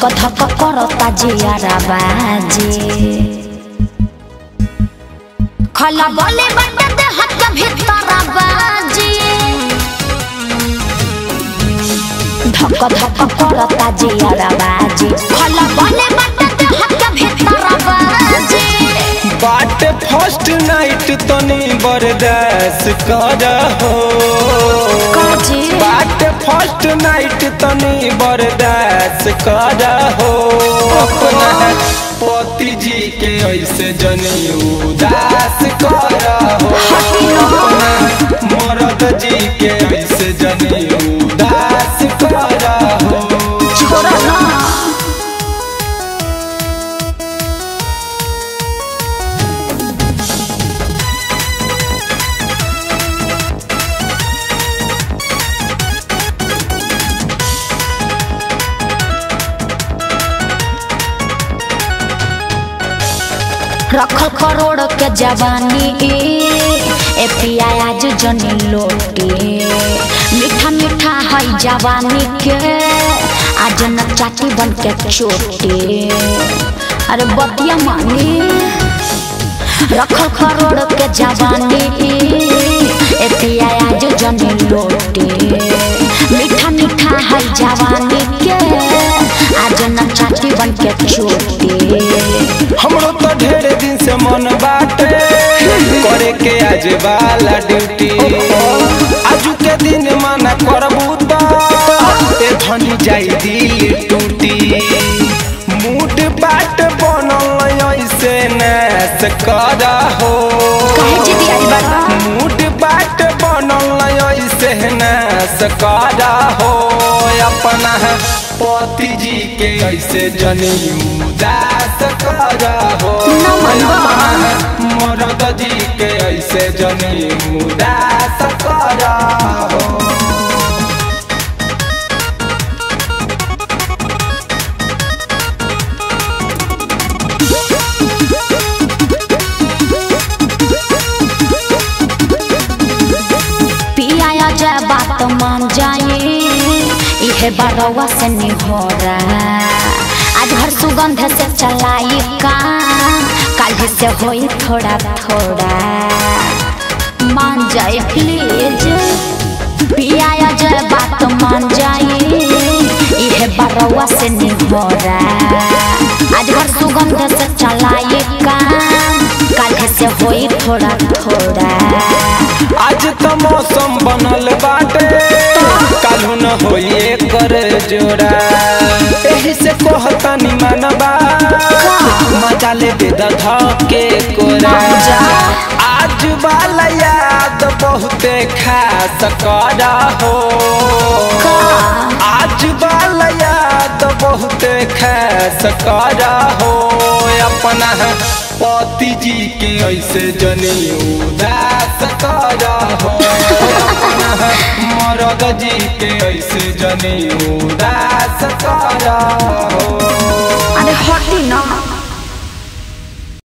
धक करता जियारा बाजी खला बोले बट दे हट के भीतर बाजी धक धक करता जियारा बाजी खला बोले बट दे हट के भीतर बाजी बाट फर्स्ट नाइट तनी बर्दाश्त कर हो काजी बाट फर्स्ट नाइट तनी बर्दाश्त कर हो अपना पति जी के ऐसे जनी उदास कर हो अपना मरद जी के ऐसे जनी उदास कर हो छोरा ना रखल करोड़ के जवानी ए पिया आज जनी लोटे मीठा मीठा है जवानी के आज न चाटी बन के चोटे अरे बतिया मानी रखल करोड़ के जवानी ए पिया आज जनी लोटे मीठा मीठा है जवानी के आज न चाटी बन के चोटे हमरो तो ढेर दिन से मन बाटे करे के आज वाला ड्यूटी आजू के दिन मना करबू तो ए धनी जाई दिल टूटी मूड बाट बनल ऐसे नैस कर हो काहे जिदी आई बड़ा? मूड बाट बनल ऐसे नैस कर हो अपना पति जी के ऐसे जनी उदास कर हो मरद जी के ऐसे जनी उदास कर हो पिया जाए बात मान जाए इहे बरवा से निहोरा आज हर सुगंध से चलाई का कल से होई थोड़ा थोड़ा मान जाए प्लीज पिया जाए बात मान जाए इहे बरवा से निहोरा आज हर सुगंध से चलाई का कल से होई थोड़ा थोड़ा आज तो मौसम बनल बाटे कालू न होइए कर जोड़ा एही से कहता निमनबा मजा ले दे दधा के कोरा मजा। आज वाला याद बहुते खास कर हो आज वाला याद बहुते खास कर हो अपना पति जी के ऐसे जनी उदास कर हो अपना मरद जी के ऐसे जनी उदास कर हो अरे हटी ना